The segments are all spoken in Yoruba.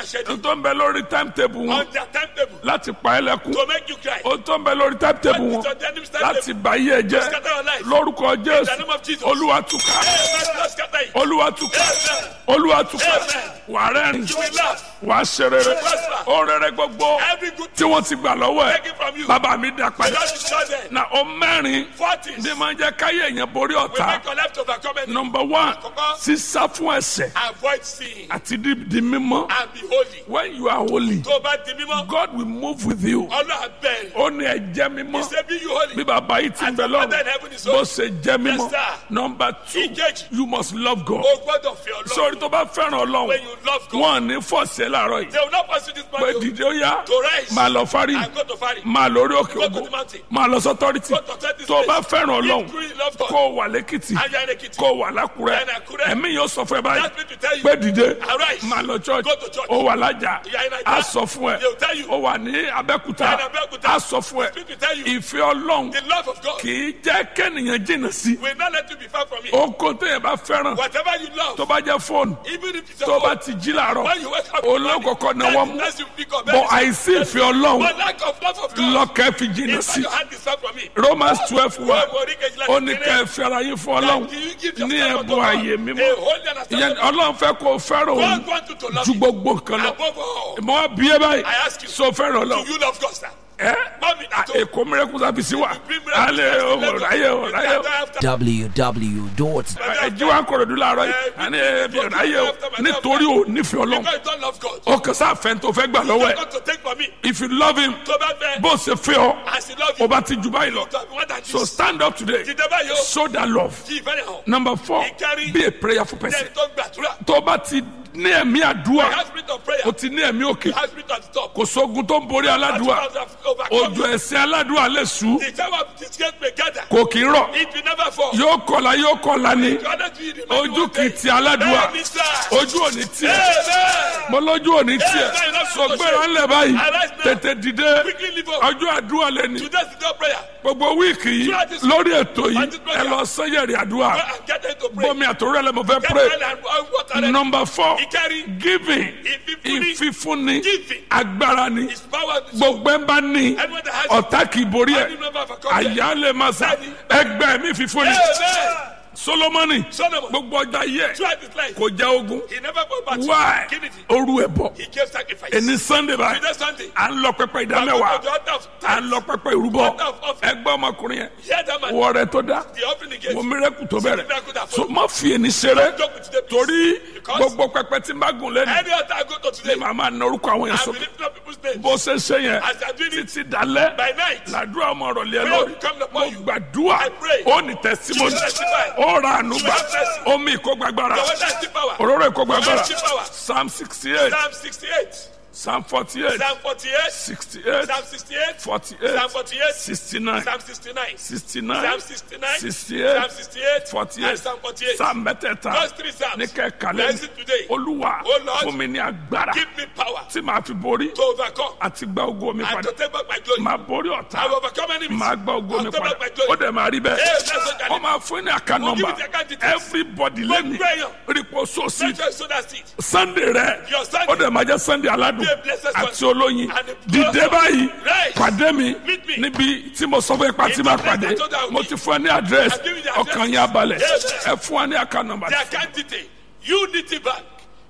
schedule n tó ń bẹ lórí timetable wọn on their timetable láti pa ẹ́ lẹ́kún to make you cry. o tó ń bẹ lórí timetable What wọn is on the enemy's timetable? láti bà yí ẹ jẹ́ scatter your life. lórúkọ In the jésù name of Jesus. olúwa túká Amen. Lord, scatter it. olúwa túká Amen. olúwa túká Amen. wà á rẹ́rìn You will laugh. wà á ṣe rere prosper. ó rere gbogbo Every good tí wọ́n ti gbà lọ́wọ́ ẹ̀ taken from you. bàbá mi dá The padà Lord is not there. na ó mẹ́rin Forties ní máa ń jẹ́ káyé èèyàn borí will ọ̀tá make your life to overcome any. number one Àkọ́kọ́. sísá fún ẹ̀ṣẹ̀ Avoid sin àti di di mímọ́ and be holy. when you are holy Tó o bá di mímọ́, God will move with you Ọlọ́run bẹ̀rẹ̀. ó ní ẹ jẹ́ He mímọ́ say be you holy. bí bàbá yìí ti ń As bẹ your father in lọ́rùn heaven is bó holy. ṣe jẹ́ mímọ́ Yes, sir. number two Ìkejì. you must love God O gbọ́dọ̀ fi Ọlọ́run. sórí tó bá fẹ́ràn When ọlọ́run you love God, wọn ò ní fọ̀ọ̀sẹ̀ láàárọ̀ yìí they will not pursue this pé man dìde ó yá to rise máa lọ fárí and go to Fari. máa lórí òkè Go to ògbó the mountain. máa lọ sọ́tọ́rìtì Go to authority tó o bá place. fẹ́ràn ọlọ́run If truly love God, kó o wà lẹ́kìtì and you are in Ekiti, kó o wà lákùrẹ́ And Àkúrẹ́. ẹ̀mí yóò sọ fún ẹ báyìí That means to tell you, pé dìde arise. máa lọ church Go to church. ó wà lájà You are in Ajah. á sọ fún ẹ They will tell you. ó wà ní abẹ́kúta You are in Abẹ́òkúta. á sọ fún ẹ Speak to tell you. ìfẹ́ ọlọ́run the love of God kì í jẹ́ kẹ́nìyàn jìnnà sí will not let you be far from it. oko téèyàn bá fẹ́ràn Whatever you love, tó bá jẹ́ fóònù even if it's tó your bá own, ti jí làárọ̀ when you wake up, olókòkò náà wọ́n mú that's you pick up. bọ̀ àìsí ìfẹ́ ọlọ́run But lack of love of God, lọ́kẹ́ fi jìnnà if sí your hand is far from it, Romans twelve wa Wọ́n borí kejìlá ó ní kékeré. ká ẹ fẹ́ra yín fún ọlọ́run That you give ní yourself ẹ̀bùn unto God. ààyè mímọ́ A holy and ìyẹn acceptable. ọlọ́run fẹ́ kó o fẹ́ràn òun God wants you to love ju him gbogbo nǹkan lọ above all. mọ wá bí ẹ báyìí I ask you, so fẹ́ràn Do ọlọ́run you love God, sir? ẹ Mommy, à, at home. èkó mìíràn sábìsì wà Bring miracles alẹ́ to ọmọ Lagos. ráyè ọ ráyè ọ After- www. ẹjí wa ń kọ̀rọ̀ dùn láàárọ̀ yìí àní ẹbí ráyè ọ nítorí ò nífẹ̀ẹ́ ọlọ́run Because you don't love God. ó kàn sáà fẹ́ tó fẹ́ gbà lọ́wọ́ You ẹ̀ got to take from me. if you love him Tó bá fẹ́, bó ṣe fẹ́ ọ as he love ó you, bá ti jù báyìí lọ to have more than so this. stand up today Dìde báyìí o. show that love Kí ìfẹ́ rẹ̀ hàn. number four Ìkárí. be a prayerful person Then tó ń gbàdúrà. tó bá ti ní ẹ̀mí You àdúrà have spirit of prayer. o ti ní ẹ̀mí òkè You have spirit of the top. kò sógun tó ń borí aládùúà ojú ẹ̀sìn aládùúà lè sú The time of disgrace may gather. kò kì í rọ̀ It will never fall. yóò kọlà yóò kọlà ni You are not doing it, man. ojú You kì í will ti aládùúà Bẹ́ẹ̀ni sá. ojú ò ní tiẹ̀ Amen. mo lójú ò ní tiẹ̀ sọgbẹ́ra ńlẹ̀ báyìí tètè dìde Quickly leave up. ọjọ́ àdúrà lẹ́ni Today's the day of prayer. gbogbo wíìkì yìí lórí ètò yìí ẹ lọ sẹ́yẹ̀rì àdúrà Go and get into pray. bọ́mi àtòrò ẹ̀ lẹ́mọ̀ fẹ́ Get pray well and and water ready. number four Ìkárí. giving Ìfífúnni. ìfífúnni Giving. agbára ni His power is gbogbo ẹ bá ní Anyone that has ọ̀tá kì í borí ẹ̀ Any member of a company. àyà lè máa sà ẹgbẹ́ mi fífúnni Amen. solomoni Solomon. gbogbo ọjà yẹ Throughout his life. kò já ogun He never go back. why Kí nìdí? oru ẹ bọ He gave sacrifice. ẹni sunday báyìí Today Sunday. à ń lọ pẹpẹ I ìdámẹ́wàá go to the altar of à ń lọ pẹpẹ ìrúbọ Altar of offering. ẹgbẹ́ ọmọkùnrin yẹn Hear that man. wọ rẹ tó dá The offering he gave. wọ mírẹ́kù tó bẹ̀rẹ̀ miracle that so má fi ẹni ṣeré Joke with the peace. torí Because gbogbo pẹpẹ tí n bá gùn lẹ́nu Any altar I go to ni today. màá máa na orúkọ àwọn yẹn I will sókè lift up people's names. bó ṣe ṣe yẹn As I do it títí dalẹ́ by night. làdúrà ọmọ ọ̀rọ̀ lé ẹ Prayer lórí will come upon mo you. gbàdúrà I pray. ó ní tẹsímọ́nì You testify. ó ra ànúgbà You have mercy. omi ìkógbàgbára Your water is still power. òróró ìkógbàgbára Your power. psalm sixty eight Psalm 68. psalm forty eight Psalm 48. sixty eight Psalm 68. forty Psalm eight 48. sixty nine Psalm 69. sixty nine Psalm 69. sixty Psalm eight 68. forty And eight Psalm 48. psalm mẹ́tẹ̀ẹ̀ta Those three Psalms. ní kẹ́kàlẹ́ Bless it today. olúwa Oh Lord. fún mi ní agbára Give me power tí màá fi borí to overcome àti gba ogo mi and padà to take back my glory. màá borí I ọ̀tá will overcome enemies. máa gba ogo mi I'll take padà back my ó glory. dẹ̀ máa rí bẹ́ẹ̀ Hey, that's what I wọ́n máa fún ní àká We'll give nọ́mbà you the account details. everybody Gbogbo lẹ́nu èèyàn. rípo sósì Let us sow that seed. sunday rẹ Your Sunday. ó dẹ̀ máa jẹ́ sunday aládùn Be a blessed àti Sunday. olóyin And a dìde blessed báyìí Rise. pàdé mi Meet me. níbi tí mo sọ fún ipa tí In máa the place pàdé I told you I would mo be. ti fún ẹ ní àdírẹ́sì I've given you the address. ọkàn yẹn abalẹ̀ Yes. ẹ fún wa ní àká nọ́mbà The account detail. Unity Bank.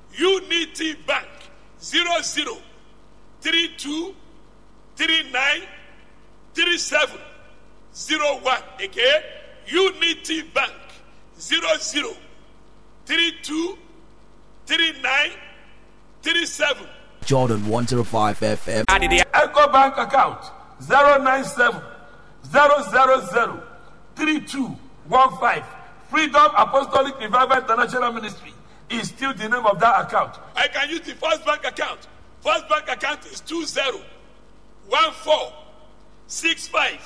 Unity Bank. Zero zero three two three nine three seven zero one. Again. Unity Bank. Zero zero three two three nine three seven. Jordan 105 FM. eco bank account zero nine seven zero zero zero three two one five freedom apostolic revival international ministry is still the name of that account I can use the first bank account. First bank account is two zero one four six five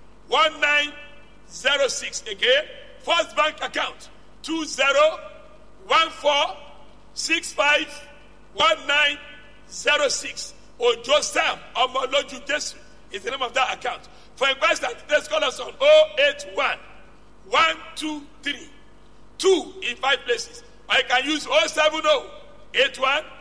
one nine zero six. Again, first bank account two zero one four six five one nine zero six. Ojo Sam Omoloju Jesu is the name of that account. For inquiries and details, call us on 081 123 two in five places. I can use 070 81